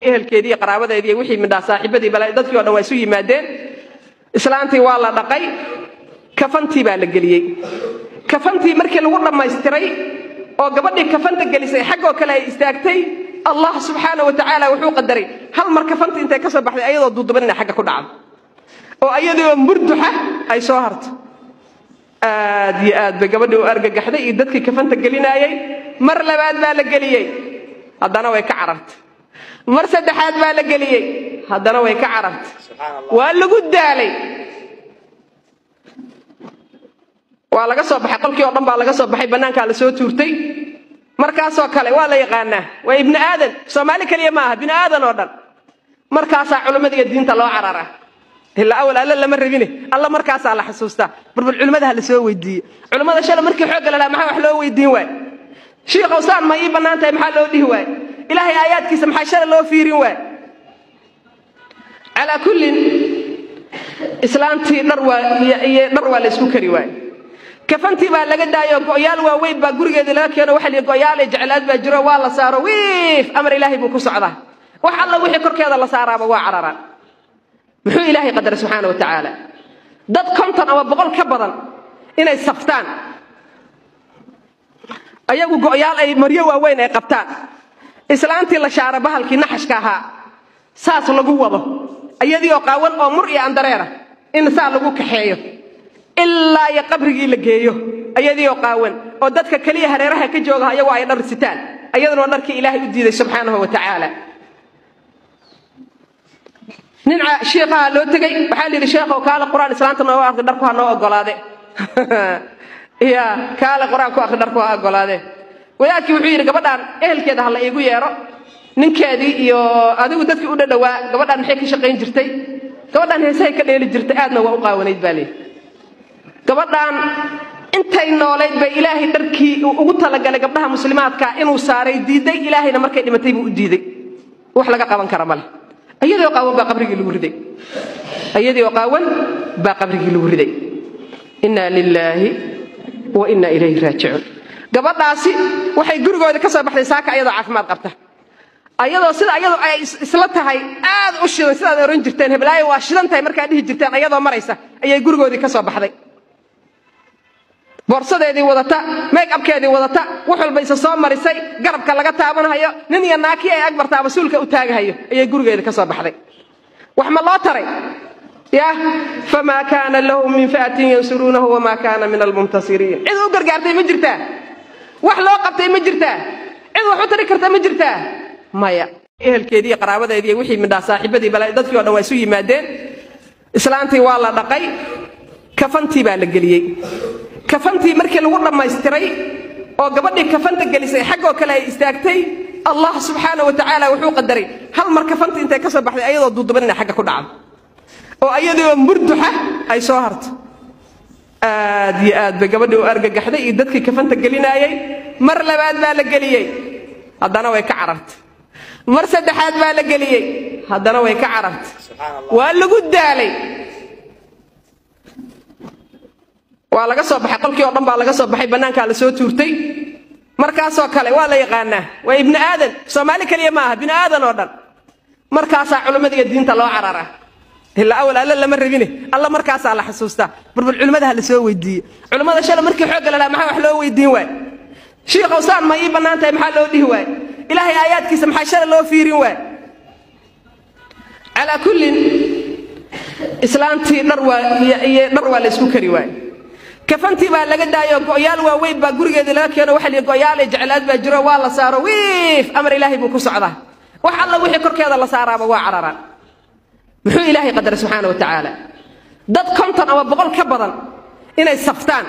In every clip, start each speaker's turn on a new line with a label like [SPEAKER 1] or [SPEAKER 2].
[SPEAKER 1] ehelkeedii iyo qaraabadeedii iyo wixii midhaa saaxiibadii bala dadkii o dhan waa isu yimaadeen islaantii waa la dhaqay kafantii baa la geliyey kafantii markii lagu dhammaystiray oo gabadhii kafanta gelisay xaggoo kale ay istaagtay allah subxaana wa tacaala wuxuu qadaray hal mar kafantii intay ka soo baxday ayadoo duuduban inay xagga ku dhacdo oo ayadiioo murduxa ay soo harto aad iyo aad bay gabadhii u argagaxday iyo dadkii kafanta gelinaayey mar labaad baa la geliyey haddana way ka carartay mar saddexaad baa la geliyey haddana way ka carartay waa lagu daalay waa laga soo baxay qolkii oo dhan baa laga soo baxay bannaankaa la soo tuurtay markaasoo kale waa la yaqaanaa waa ibni aadan soomaali keliya ma aha bini aadan oo dhan markaasaa culimmadiiyo diinta loo cararaa ilaa awal alla lama rabine alla markaasaa la xasuustaa barbal culimmada ha la soo weydiiye culimmada shala markii xoogga la lahaa maxaa wax loo weydiin waay shiikh awsaan ma ii bannaan tahay maxaa loo dhihi waay ilaahay aayaadkiisa maxaa shala loo fiirin waay calaa kullin islaantii dhar waa iyo dhar waa la isku kari waay kafantii baa laga daayo go'yaal waaweyn baa gurigeedii laga keeno waxa lihi go'yaale jeclaad baa jiro waa la saaro wiif amar ilaahay buu ku socdaa wax alla wixii korkeeda la saaraaba waa cararaan muxuu ilaahay qadaray subxaana wa tacaala dad konton ama boqol ka badan inay saftaan ayagu go'yaal ay maryo waaweyn ay qabtaan islaantii la shaara bahalkii naxashka ahaa saas lagu wado ayadii oo qaawan oo mur iyo andareera in saa lagu kaxeeyo ilaa iyo qabrigii la geeyo ayadii oo qaawan oo dadka keliya hareeraha ka jooga ayagoo ay dhar sitaan ayaduna dharkii ilaahay u diiday subxaanahu wa tacaala nin shiikhaha loo tegey waxaa la yidhi sheekhow kaale qur-aan islaanta nooga akri dharku ha noo ogolaade ya kaale qur-aan ku akri dharku ha ogolaade wadaadkii wuxuu yidhi gabadhaan ehelkeeda ha la iigu yeedho ninkeedii iyo adigu dadkii u dhadhowaa gabadhaan maxay ka shaqayn jirtay gabadhaan heesahay ka dheeli jirtay aadna waa u qaawanayd baa leeyi gabadhaan intay noolayd bay ilaahay dharkii ugu talagalay gabdhaha muslimaadka inuu saaray diiday ilaahayna markay dhimatay buu u diiday wax laga qaban kara male ayadii oo qaawan baa qabrigii lagu riday ayadii oo qaawan baa qabrigii lagu riday inna lilaahi wa inna ilayhi raajicuun gabadhaasi waxay gurigooda ka soo baxday saaka ayadoo caafimaad qabta ayadoo sida ayadu ay isla tahay aad u shidan sidaad oran jirteen heblaayo waa shidan tahay markaad dhihi jirteen ayadoo maraysa ayay gurigoodii ka soo baxday boorsadeedii wadata makeabkeedii wadata wax walba isa soo marisay garabka laga taabanhayo nin iyo naakii ay agbartaa mas-uulka u taagahayo ayay gurigeedii ka soo baxday wax ma loo taray yah famaa kaana lahu min fi'atin yansuruunahu wamaa kaana min almuntasiriin cid u gargaartay ma jirtaa wax loo qabtay ma jirtaa cid wax u tari karta ma jirtaa maya ehelkeedii iyo qaraabadeedii iyo wixii midhaa saaxiibadii bala dadkii o dhan waa isu yimaadeen islaantii waa la dhaqay kafantii baa la geliyey kafantii markii lagu dhammaystiray oo gabadhii kafanta gelisay xaggoo kale ay istaagtay allah subxaana wa tacaala wuxuu qadaray hal mar kafantii intay ka soo baxday ayadoo duuduban inay xagga ku dhacdo oo ayadii oo murduxa ay soo harto aad iyo aad bay gabadhii u argagaxday iyo dadkii kafanta gelinaayey mar labaad baa la geliyey haddana way ka carartay mar saddexaad baa la geliyey haddana way ka carartay waa lagu daalay waa laga soo baxay qolkii oo dhan baa laga soo baxay bannaankaa la soo tuurtay markaasoo kale waa la yaqaanaa waa ibni aadan soomaali keliya ma aha bini aadan oo dhan markaasaa culimmadiiyo diinta loo cararaa ilaa awal alla lama rabine alla markaasaa la xasuustaa barbal culimmada ha la soo weydiiye culimmada shala markii xoogga la lahaa maxaa wax loo weydiin waay shiikh awsaan ma ii bannaan tahay maxaa loo dhihi waay ilaahay aayaadkiisa maxaa shala loo fiirin waay calaa kullin islaantii dhar waa iyo dhar waa la isku kari waay kafantii baa laga daayo go'yaal waaweyn baa gurigeedii laga keeno waxa lihi go'yaale jeclaad baa jiro waa la saaro wiif amar ilaahay buu ku socdaa wax alla wixii korkeeda la saaraaba waa cararaan muxuu ilaahay qadaray subxaana wa tacaala dad konton ama boqol ka badan inay saftaan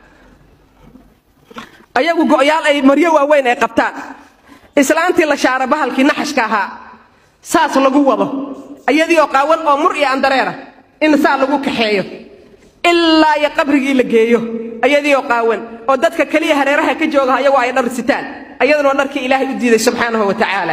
[SPEAKER 1] ayagu go'yaal ay maryo waaweyn ay qabtaan islaantii la shaara bahalkii naxashka ahaa saas lagu wado ayadii oo qaawan oo mur iyo andareera in saa lagu kaxeeyo ilaa iyo qabrigii la geeyo ayadii oo qaawan oo dadka keliya hareeraha ka jooga ayagoo ay dhar sitaan ayaduna dharkii ilaahay u diiday subxaanahu wa tacaala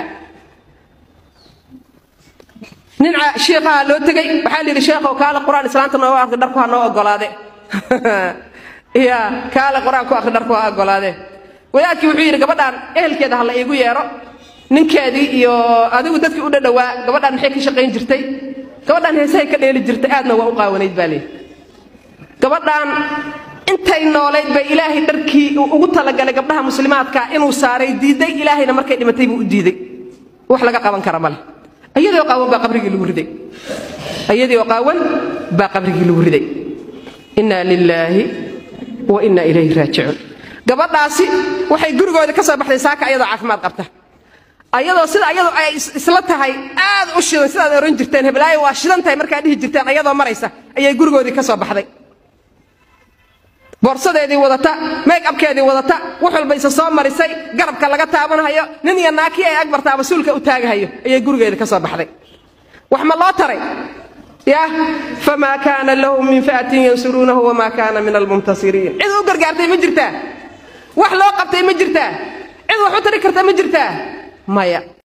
[SPEAKER 1] nin shiikhaha loo tegey waxaa la yidhi sheekhow kaale qur-aan islaanta nooga akri dharku ha noo ogolaade ya kaale qur-aan ku akri dharku ha ogolaade wadaadkii wuxuu yidhi gabadhaan ehelkeeda ha la iigu yeedho ninkeedii iyo adigu dadkii u dhadhowaa gabadhaan maxay ka shaqayn jirtay gabadhaan heesahay ka dheeli jirtay aadna waa u qaawanayd baa leeyi gabadhaan intay noolayd bay ilaahay dharkii uu ugu talagalay gabdhaha muslimaadka inuu saaray diiday ilaahayna markay dhimatay buu u diiday wax laga qaban kara male iyadoo qaawan baa qabrigii lagu riday iyadii oo qaawan baa qabrigii lagu riday inna lilaahi wa inna ilayhi raajicuun gabadhaasi waxay gurigooda ka soo baxday saaka ayadoo caafimaad qabta ayadoo sida ayadu ay isla tahay aad u shidan sidaad oran jirteen heblaayo waa shidan tahay markaad dhihi jirteen ayadoo maraysa ayay gurigoodii ka soo baxday boorsadeedii wadata make abkeedii wadata wax walba isa soo marisay garabka laga taabanhayo nin iyo naakii ay agbartaaba suulka u taagahayo ayay gurigeedii ka soo baxday wax ma loo taray yah famaa kaana lahu min fi'atin yansuruunahu wamaa kaana min almuntasiriin cid u gargaartay ma jirtaa wax loo qabtay ma jirtaa cid wax u tari karta ma jirtaa maya